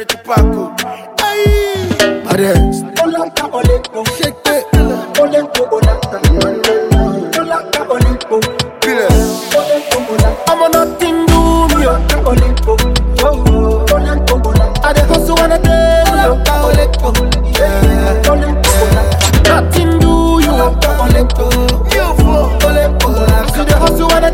ṣe ti pàkó. Arrest. Shake it. Kílẹ̀. I'm on nothing do me. oh. I dey hustle on a daily. oh. Yeah. Nothing do you. oh. Yóò fọ́. See the hustle on a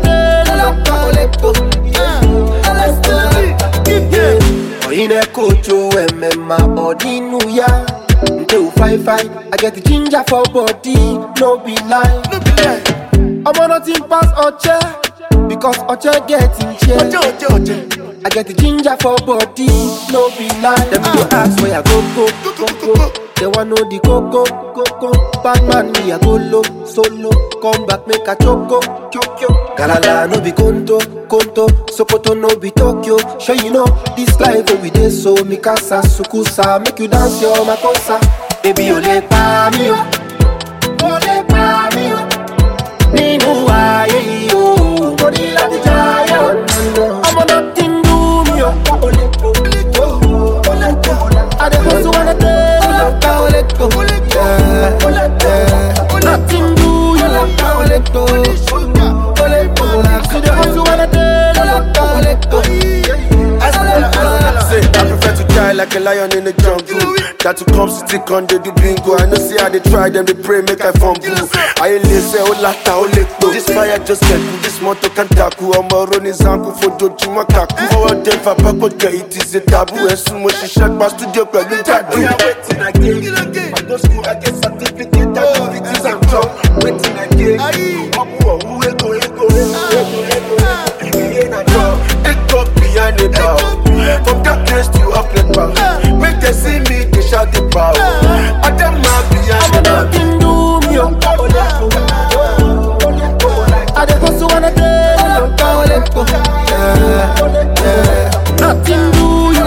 daily. Oyine kojo emema odinu ya Nte u fine fine I get the ginger for body No be lie No be lie. I'm on nothing pass Oche Because Oche get in chair Ọjọ́ ọjọ́ ọjọ́. I get the ginger for body No be lie Them go ask where I go go go go They want know the coco coco Bad man me I go low solo Come back make a choco choco Galala no be conto conto Sokoto no be Tokyo Sure you know this life where we dey so Mikasa sukusa Make you dance your makosa Baby o le pa mi o O le pa mi o Nínú ayé yìí o Mo ní láti jayé o Ọmọ náà ti ń dùn mí o I dey hustle on a daily Yeah. Nothing do you See the hustle on a daily Say, I prefer to die like a lion in the jungle. That to come city con they do bingo. I know see how they try them, they pray make I fumble. I ain't listen, oh lata, oh lekpo. This fire just get cool, this motor can tackle. I'm a running zanku for doju makaku. Forward them for backward get it is a taboo. And soon when she shut my studio, pẹ̀lú tattoo. Yeah, waiting again. I go school, I get certificate, activities and job. Waiting again. Ọmọ ọ̀hún ego, ego, ego, ego, ego. Ìrìn yẹn na job. Take up behind the bar. From darkness to uplight power. Make them see me, they shout the power. I them mad behind Ọmọ the náà bar. ti ń dùn mí o I dey hustle on a daily Yeah. Nothing do you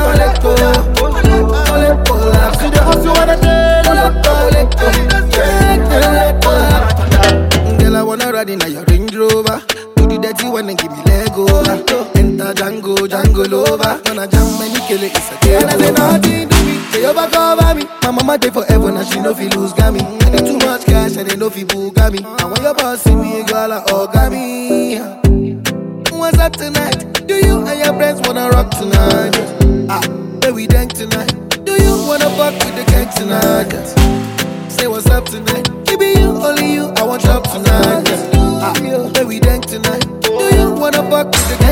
See the hustle on a daily Girl, I wanna ride in a your Range Rover. Do the dirty one and give me leg over. Enter Django, Django Lover. Gonna jam many kill it, it's a game. And I say nothing to me, they overcover me. My mama day forever, now she know fi lose gammy. I need too much cash and they know fi bugami. And when your boss see me, girl, I orgami. What's up tonight? Do you and your friends wanna rock tonight? Ah, where we dank tonight? Do you wanna fuck with the gang tonight? Say what's up tonight? Maybe you, only you, I want up tonight. Ah, where we dank tonight? Do you wanna fuck with the